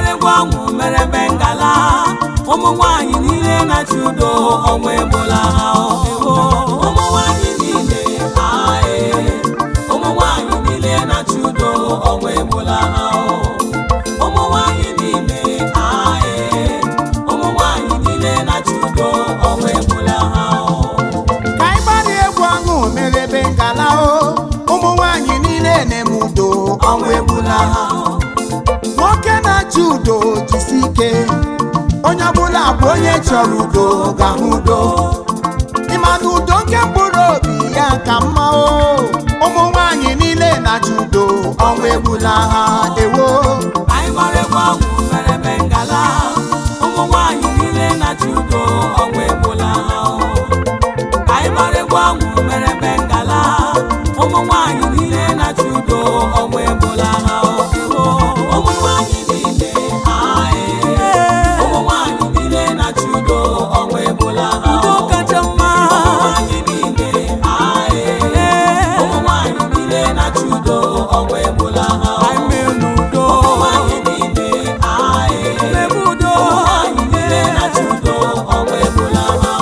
egwu ọṅụ mere bengala ụmụ nwanyị niile na-achị udo ọnwa ebola ha ewo ụmụ nwanyị niile ae ụmụ nwanyị niile na-achị udo ọnwa ebola ha ụmụ nwanyị niile ae ụmụ nwanyị niile na-achị udo ọnwa ebola ha ka anyị gbara egwu ọṅụ merebe ngala o ụmụ nwanyị niile na-eme udo ọnwa egbula ha nwoke na-achị udo jisi ike onye ọbụla bụ onye chọrọ udo ga-ahụ udo ịma na udo nke mkpụrụ obi ya ka mma o ụmụ nwanyị niile na-achị udo ọnwa egbula ha ewo anyị gbara egwu ọṅụ mere bengala ụmụ nwanyị niile na-achị udo ọnwa ebola ha anyị gbara egwu ọṅụ mere bengala ụmụ nwanyị niile na-achị udo ọnwa ebola ha ụmụ nwanyị niile ae ụmụ nwanyị niile na-achị udo ọnwa ebola ha udo kacha mma ụmụ nwanyị niile ae ụmụ nwanyị niile na-achị udo ọnwa ebola ha ụmụ nwanyị niile ae ụmụ nwanyị niile na-achị udo ọnwa ebola ha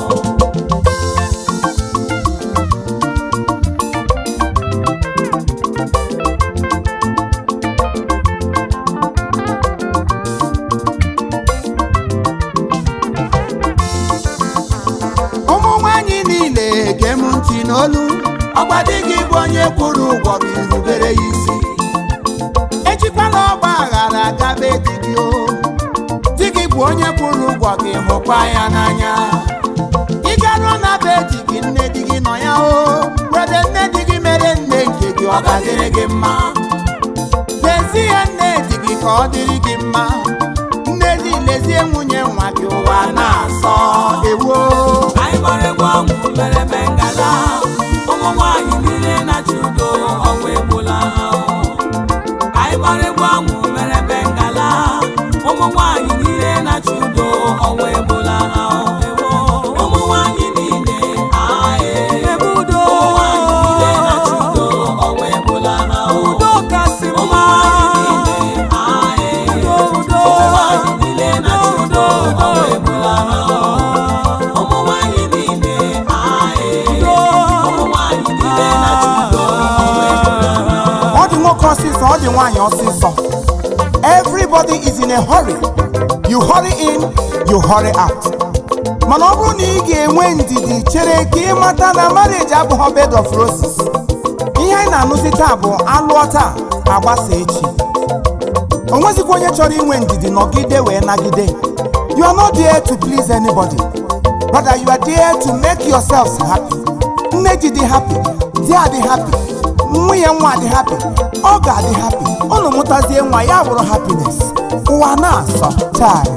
ụmụ nwanyị niile gee m ntị n'olu ọgba di gị bụ onye kwụrụ ụgwọ gị rubere ya isi ejikwala ọgba aghara gabe di gị o di gị bụ onye kwụrụ ụgwọ gị hụkwa ya n'anya ị garuo na be di gị nne di gị nọ ya o were nne di gị mere nne nke gị ọ ga-adịrị gị mma lezie nne di gị ka ọ dịrị gị mma nne di lezie nwunye nwa gị ụwa na-asọ ewo anyị gbara egwu ọṅụ mere bengala ụmụ nwanyị niile na-achị udo ọnwa ebola ha anyị gbara egwu ọṅụ mere bengala ụmụ nwanyị niile na-achị udo ọnwa ebola ha ụmụ nwanyị niile ae ebe udo ụmụ nwanyị niile na-achị udo ọnwa ebola ha udo kasị mma ae udo udo ụmụ nwanyị niile na-achị udo ọnwa ebola ha ụmụ nwanyị niile ae ụmụ nwanyị niile na-achị udo ọnwa ebola ha ọ dị nwoke ọsịsọ ọ dị nwaanyị ọsịsọ everybody is in a hurry you hurry in you hurry out mana ọ bụrụ na ị ga-enwe ndidi chere ka ị mata na marriage abụghị bed of roses ihe anyị na-anụzi taa bụ alụọ taa agbasa echi o nwezikwa onye chọrọ inwe ndidi nọgide wee nagide you are not there to please anybody rather you are there to make yourselves happy nne ji dị happy di adị happy nwunye nwa adị happy ọ ga-adị happy unu mụtazie nwa ya bụrụ happiness ụwa na-asọ chai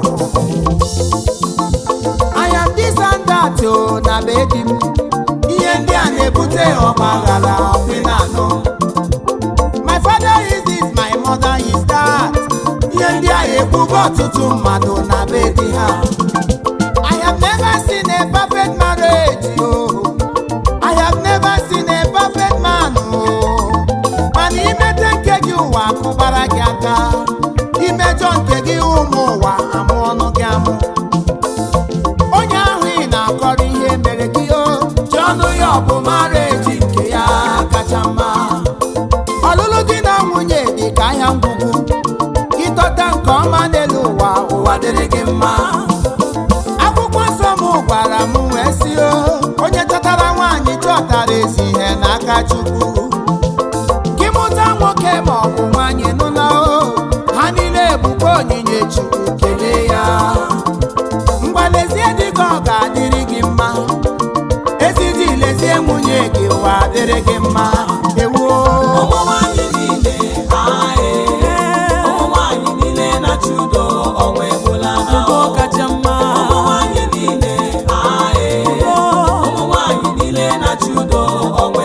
I am this and that o na be di m ihe ndị a na-ebute ọgbaghara ọpịnanụ My father is this, my mother is that. Ihe ndị a ekwugo ọtụtụ mmadụ na be di ha. I have never seen a perfect marriage, oh. I have never seen a perfect man, oh. Mana imete nke gị ụwa akụbara gị aka. Imejọ nke gị ụmụ ụwa amụ ọnụ gị amụ. Onye ahụ ị na-akọrọ ihe mere gị o. Ji ọnụ ya ọ bụ marriage nke ya kacha mma. ọlụlụ di na nwunye dị ka ahịa ngwugwu ịtọta nke ọma n'elu ụwa ụwa dịrị gị mma akwụkwọ nsọ m gwara m wee si o onye chọtara nwaanyị chọtara ezi ihe n'aka chukwu gị mụta nwoke ma ọ bụ nwaanyị nụla o ha niile bụkwa onyinye chukwu kelee ya mgbalezie dị ka ọ ga-adịrị gị mma ezi di lezie nwunye gị ụwa dịrị gị mma ewuo ụmụ nwanyị niile ae ụmụ nwanyị niile na-achị udo ọnwa ebola ha udo kacha mma ụmụ nwanyị niile ae ụmụ nwanyị niile na-achị udo ọnwa